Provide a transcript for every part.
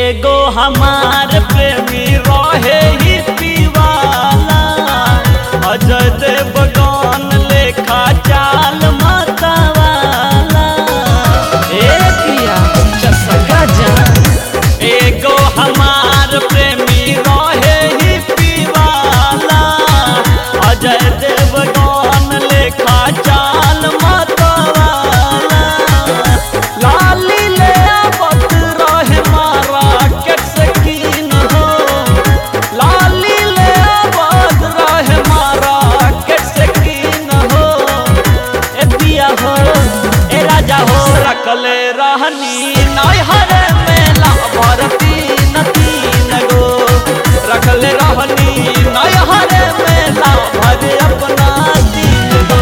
एगो हमार प्रेमी रहे ही पीवाला अजय देवगन लेखा चाल मतवाला ए पिया चसका जान एगो हमार प्रेमी रहे ही पीवाला अजय देवगन लेखा चाल मतवाला लाली ले आवत रहे मारा के सकीन हो लाली ले आवत रहे मारा के सकीन हो ए पिया हो ए राजा हो रखले रहनी नैहर मेला भरती तीन गो रखले रहनी नैहर मेला भर अपना तीन गो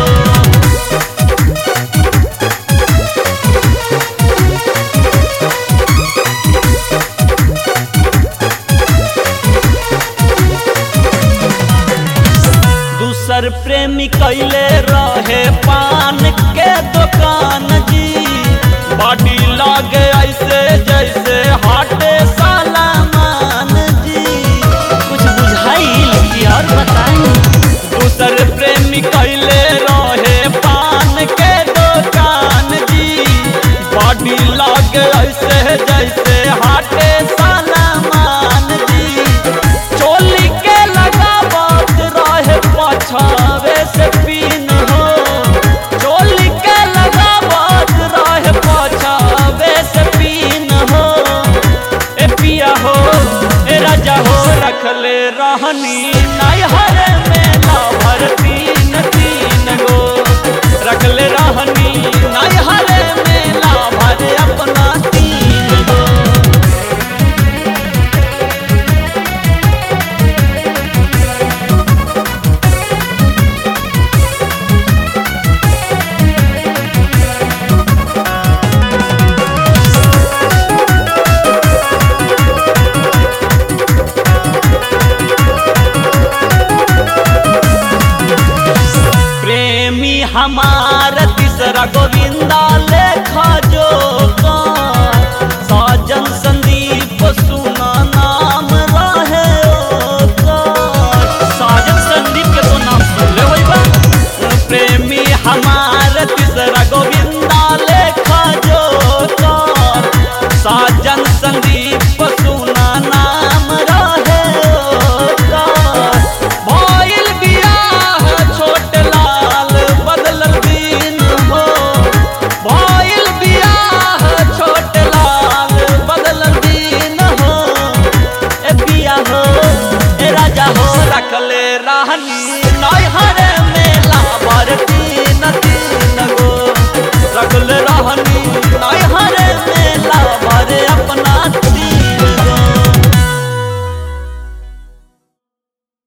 दूसर प्रेमी कैले रहे पान के दुकान जी बॉडी लागे ऐसे जैसे हाटे सालामान जी कुछ बुझाइल कि और बताई दूसर प्रेमी कैले रहे पान के दुकान जी बॉडी लागे ऐसे जैसे हाटे सालामान जी चोली के लगावत रहे पछावे से पीन हो चोली के लगावत रहे पछावे से पीन हो ए पिया हो ए राजा हो रखले रहनी नैहर मेला भर तीन तीन गो रखले रहनी नैहर मेला भर अपना तीन गो प्रेमी हमार तीसरा गोविंदा लेखा जो साजन संदीप सुना नाम रहे ओकर। साजन संदीप के तो नाम सुन ले होई बा प्रेमी हमार तीसरा गोविंदा लेखा जो साजन संदीप सुना नाम रहे ओकर। भइल बियाह छोट लाल बदलल दिन हो भइल बियाह छोट लाल बदलल दिन हो ए बिया हो ए राजा हो रखले रहनी